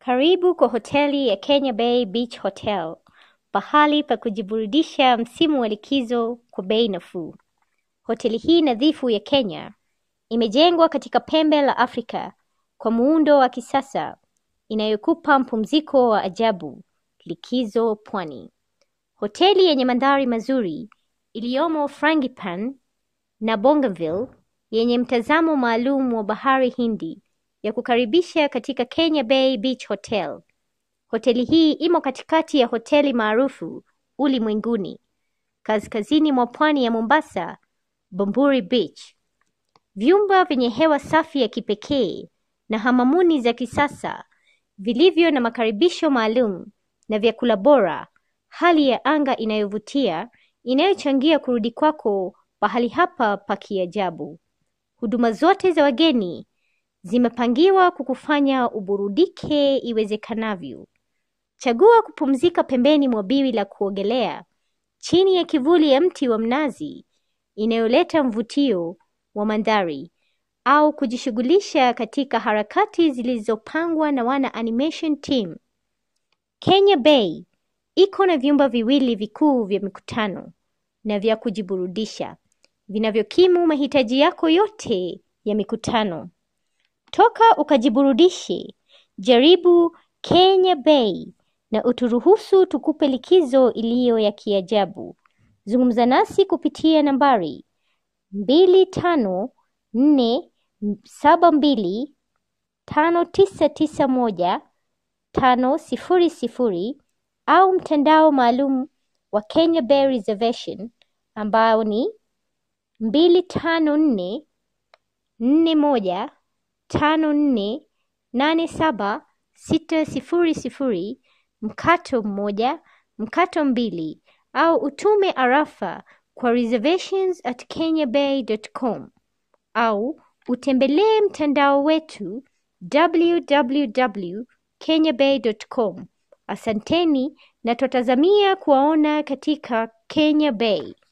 Karibu kwa hoteli ya Kenya Bay Beach Hotel, pahali pa kujiburudisha msimu wa likizo kwa bei nafuu. Hoteli hii nadhifu ya Kenya imejengwa katika pembe la Afrika kwa muundo wa kisasa inayokupa mpumziko wa ajabu, likizo pwani. Hoteli yenye mandhari mazuri iliyomo Frangipan na Bougainville yenye mtazamo maalum wa bahari Hindi ya kukaribisha katika Kenya Bay Beach Hotel. Hoteli hii imo katikati ya hoteli maarufu ulimwenguni, kaskazini mwa pwani ya Mombasa, Bamburi Beach. Vyumba vyenye hewa safi ya kipekee na hamamuni za kisasa vilivyo na makaribisho maalum na vyakula bora, hali ya anga inayovutia inayochangia kurudi kwako pahali hapa pa kiajabu. Huduma zote za wageni zimepangiwa kukufanya uburudike iwezekanavyo. Chagua kupumzika pembeni mwa biwi la kuogelea chini ya kivuli ya mti wa mnazi inayoleta mvutio wa mandhari au kujishughulisha katika harakati zilizopangwa na wana animation team. Kenya Bay iko na vyumba viwili vikuu vya mikutano na vya kujiburudisha vinavyokimu mahitaji yako yote ya mikutano. Toka ukajiburudishe, jaribu Kenya Bay na uturuhusu tukupe likizo iliyo ya kiajabu. Zungumza nasi kupitia nambari mbili tano nne saba mbili tano tisa tisa moja tano sifuri sifuri au mtandao maalum wa Kenya Bay Reservation ambao ni mbili tano nne nne moja tano nne nane saba sita sifuri sifuri mkato mmoja mkato mbili au utume arafa kwa reservations at kenyabay.com au utembelee mtandao wetu www.kenyabay.com. Asanteni na twatazamia kuwaona katika Kenya Bay.